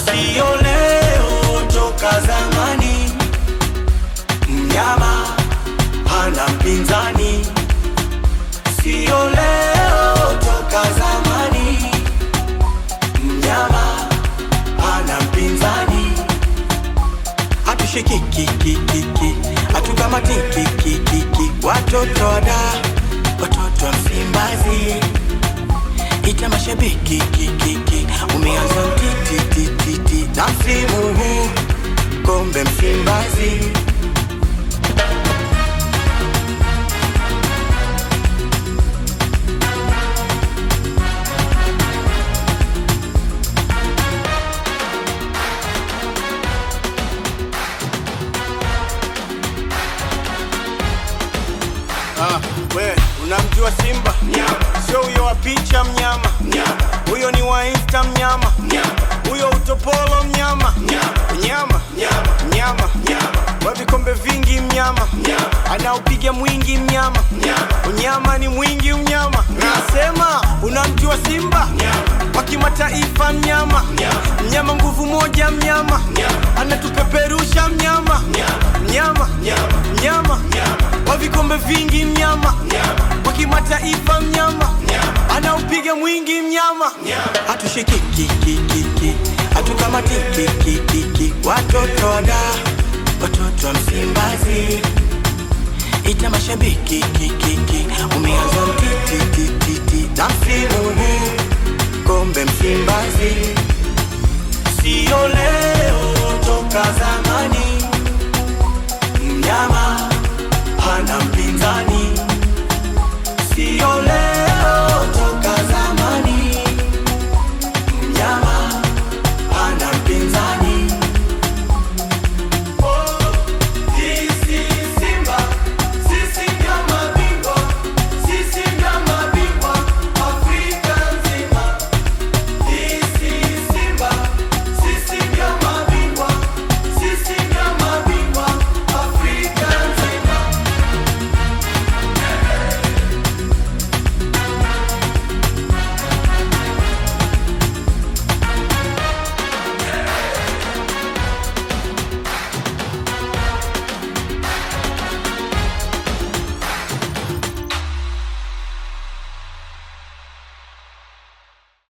sio leo, toka zamani. Mnyama hana mpinzani, sio leo, toka zamani. Mnyama hana mpinzani, hatushikikikikiki, hatukamatikikikiki, watoto wada, watoto wa Msimbazi ita mashabiki kikiki, umeanza titititi na msimu huu kombe Msimbazi. Ah, we unamjua Simba? Sio huyo wa picha mnyama, huyo ni wa Insta mnyama, huyo utopolo mnyama, mnyama mnyama, wa vikombe vingi mnyama, anaupiga mwingi mnyama, unyama ni mwingi mnyama. Nasema unamjua Simba wa kimataifa mnyama, mnyama nguvu moja mnyama, anatupeperusha mnyama, mnyama mnyama wa vikombe vingi mnyama wa kimataifa mnyama anaupiga mwingi mnyama hatushikikikikiki hatukamatikikikiki watoto wada watoto wa Msimbazi ita mashabiki kikiki umeanza mtitititi na msimu huu kombe Msimbazi